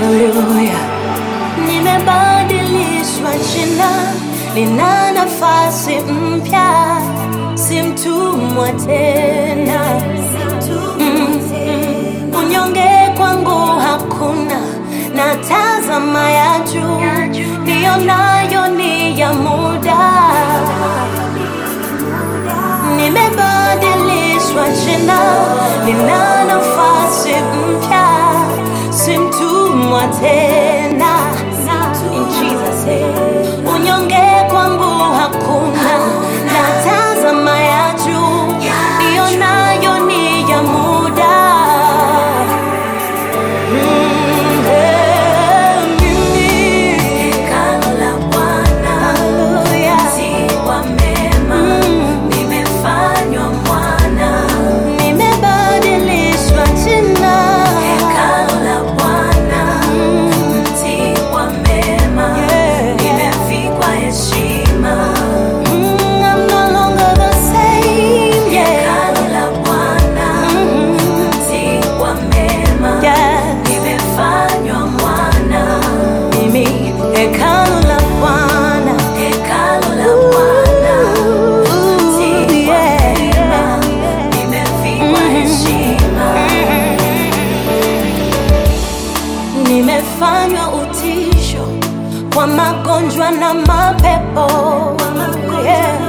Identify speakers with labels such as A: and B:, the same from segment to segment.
A: Haleluya, nimebadilishwa jina, nina nafasi mpya, si mtumwa tena. Mm, unyonge kwangu hakuna, na tazama ya juu, ndiyo nayo ni ya muda. Nimebadilishwa jina, nina nafasi mpya, si mtumwa tena. In Jesus name. Unyonge kwangu hakuna, na tazama ya juu, ndiyo nayo ni ya muda. Mm, eh, mimi. Hallelujah. Mm. Nimebadilishwa jina. Yeah. Mm, I'm no longer the same, yeah. Mm, yeah. Mimi hekalu la Bwana. Ooh, yeah. Nimefanywa utisho kwa magonjwa na mapepo. Yeah.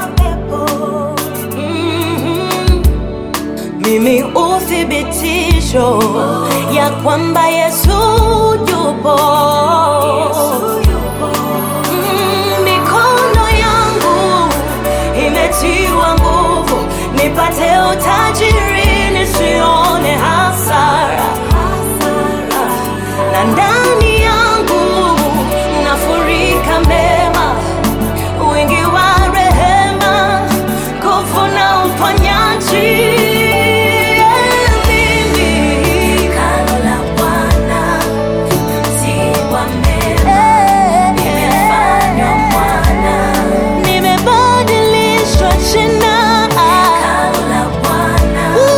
A: Mhm. Mimi uthibitisho ya kwamba Yesu yupo. Mm, Mikono yangu imetiwa nguvu, nipate utajiri, nisione hasara na ndani yangu nafurika mema, wingi wa rehema, nguvu na uponyaji. Mimi, nimebadilishwa jina.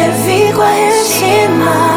A: nimevikwa heshima